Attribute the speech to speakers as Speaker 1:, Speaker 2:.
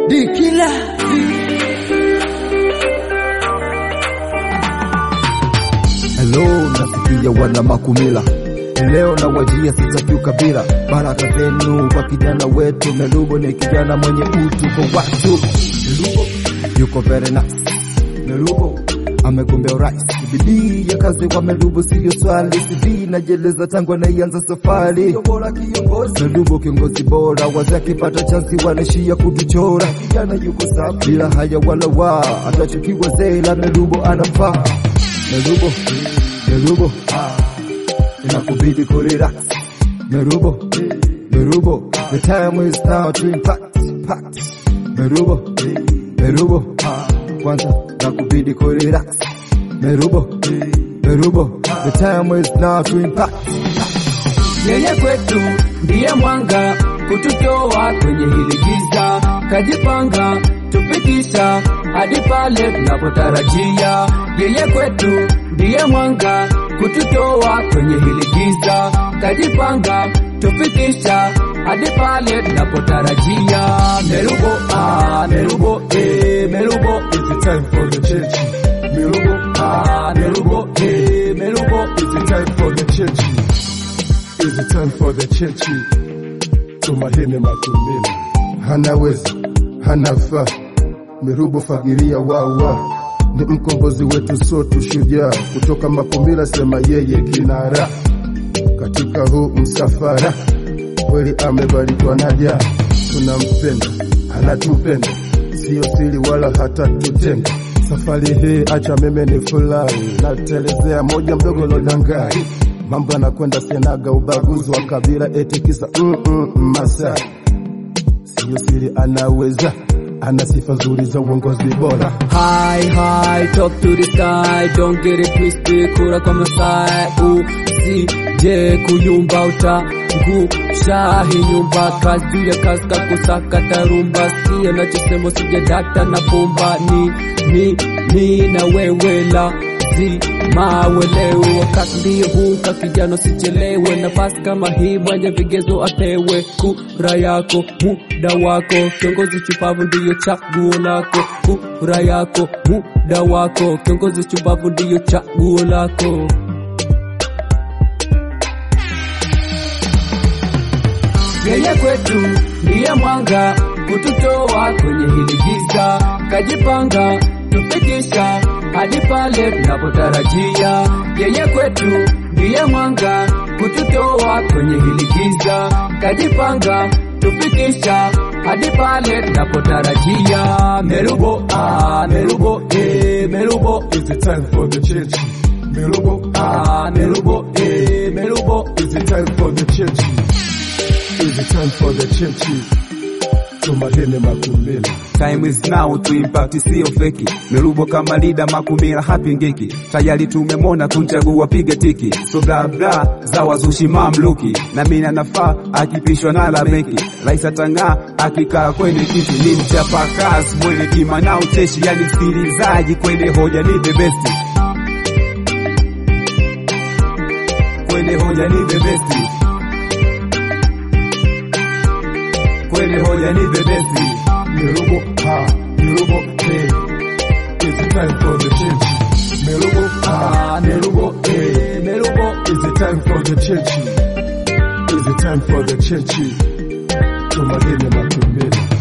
Speaker 1: Dikila Hello, nasikia wana makumila leo na wajia sitaki ukabila, baraka zenu kwa kijana wetu Melubo. Ni kijana mwenye utu kwa watu. Melubo yuko very nice. Melubo amegombea urais, bidii ya kazi kwa Melubo siyo swali. CV najeleza tangu anaianza safari. Melubo kiongozi bora, wazee akipata chansi wanaishia kutuchora. Kijana yuko safi bila haya wala wa, atachukiwa zee la Melubo anafaa. Melubo, Melubo inakubidi kurelax. Merubo, Merubo, the time is now to impact, impact. Merubo, Merubo, kwanza nakubidi kurelax. Merubo, Merubo, the time is now to impact.
Speaker 2: Yeye kwetu ndiye mwanga kututoa kwenye hili giza, kajipanga tufikisha hadi pale tunapotarajia. Yeye kwetu ndiye mwanga kututoa kwenye hili giza, kajipanga tufikisha hadi pale tunapotarajia. Merubo, ah, Merubo, eh, Merubo,
Speaker 3: It's the time for the church. Mirubo,
Speaker 2: ah, Merubo, eh, Merubo,
Speaker 3: it's the time for the church. It's the time for the church. Tumahene Makumbila hanaweza hanafaa. Mirubo fagilia wawa ni mkombozi wetu sote, shujaa kutoka Makumbila, sema yeye kinara katika huu msafara. Kweli amebarikiwa naja, tunampenda anatupenda, siyo siri wala hata tutenga. Safari hii acha meme ni furahi, natelezea moja mdogo lodangai, mambo yanakwenda senaga, ubaguzi wa kabila eti kisa mm -mm, Masai siyo siri, anaweza ana sifa nzuri za uongozi bora.
Speaker 2: High, high, talk to the sky, don't get it twisted, kura kwa Masai, usije kuyumba utangusha hii nyumba, kazi juu ya kazi kakusaka tarumba, si anachosema sija data na bomba, ni ni ni na wewe la mawelewe wakati ndiye huka kijana, sichelewe nafasi kama hii, mwenye vigezo apewe kura yako, muda wako, kiongozi chupavu ndiyo chaguo lako, kura yako, muda wako, kiongozi chupavu ndiyo chaguo lako. Yeye kwetu ndiye mwanga kututoa kwenye hili giza, kajipanga tufikisha hadi pale tunapotarajia. Yeye kwetu ndiye mwanga kututoa kwenye hili giza, kajipanga tufikisha hadi pale tunapotarajia. Merubo, ah, Merubo, eh, Merubo,
Speaker 3: It's the time for the church. Mirubo,
Speaker 2: ah, Merubo, eh, Merubo.
Speaker 3: It's the time for the church. It's the time for the church. Tumahene Makumbila
Speaker 4: Time is now to impact, sio feki. Merubo kama leader, Makumbila hapingiki. Tayari tumemona kumchagua, piga tiki. So bla bla za wazushi mamluki, na mimi nafaa akipishwa na la benki. Rais atang'aa akikaa kwenye kiti, ni mchapa kazi mwenye kima na ucheshi, yani msikilizaji kwenye hoja ni the best. Kwenye hoja ni the best. Kwenye hoja ni the best.
Speaker 3: Mirubo, ha, Mirubo, hey. It's the time for the church. Mirubo,
Speaker 2: Ah, Merubo, eh, Merubo.
Speaker 3: It's the time for the church. It's the time for the church. Tumahene Makumbila